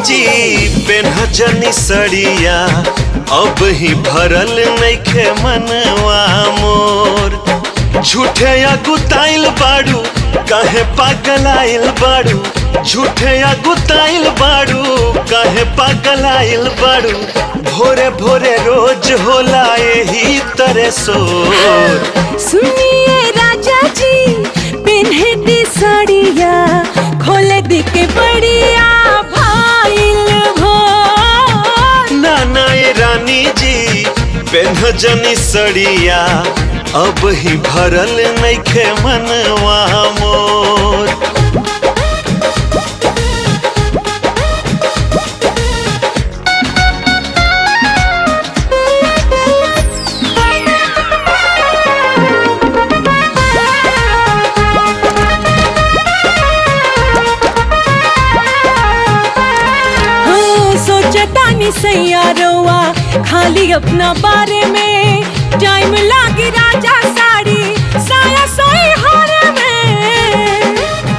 जी पेन्हजनी सड़िया अब ही भरल नइखे मनवा मोर झूठे अगुताइल बाड़ू काहे पागल आइल बाड़ू झूठे अगुताइल बाड़ू काहे पागल आइल बाड़ू भोरे भोरे रोज होला यही तरह सोर सुनिए राजा जी पिन्हे दी साड़िया खोले दी के बढ़िया भाईल भोर नाना ये रानी जी पेन्हजनी सड़िया अब ही भरल नइखे मनवा मोर हाँ, सोचता नहीं सैयारोवा खाली अपना बारे में टाइम लागी राजा साड़ी साया सोई हारे में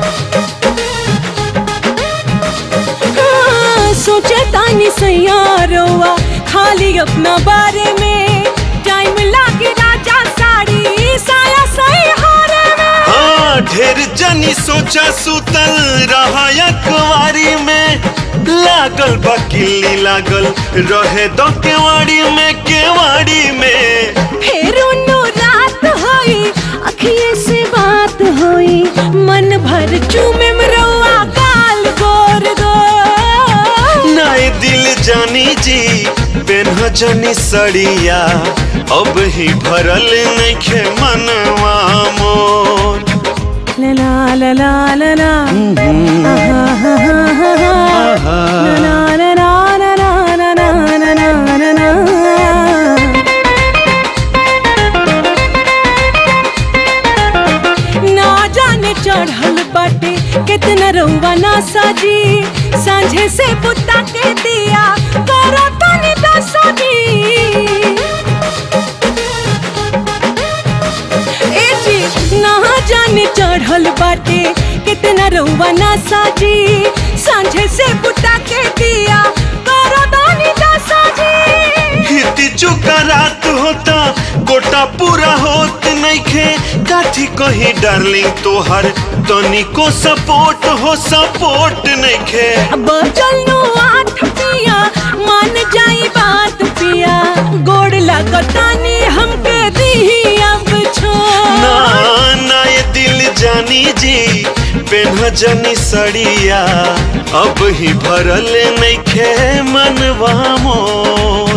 हाँ, सोचता नहीं सैयारोवा खाली अपना बारे में टाइम लागी राजा साड़ी साया सोई हारे में हाँ ढेर जनी सोचा सुतल रहा कुवारी में लागल बा किल्ली लागल रहे दो केवाड़ी में केवाड़ी में फिर उन्नो रात होई अखिए से बात होई मन भर चूमे मरवा गाल गोर गोर नाए दिल जानी जी पेन्हजनी सड़िया अब ही भरल नइखे मनवा मोर ला ला ला ला ला आहा, हा, हा, हा, हा। ला ला ला ला ला ला ला ला ला ला ला। ना जाने चढ़ल बाटे कितना रउआ ना साजी सांझे से बुता के दिया करो तनी दसाजी ए जी ना जाने चढ़ल बाटे कितना रउआ ना साजी सांझे से बुता के दिया करो तनी दसाजी हिती चुका रात होता गोटा पूरा होत नइखे काठी कही डार्लिंग तोहर तनिको सपोर्ट हो सपोर्ट नइखे अब चलनो आठ पिया मान जाई बात पिया गोड़ लगतानी हमके दी अब ना छोड़ ना ये दिल जानी जी पेन्हजनी सड़िया अब ही भरल नइखे मनवा मोर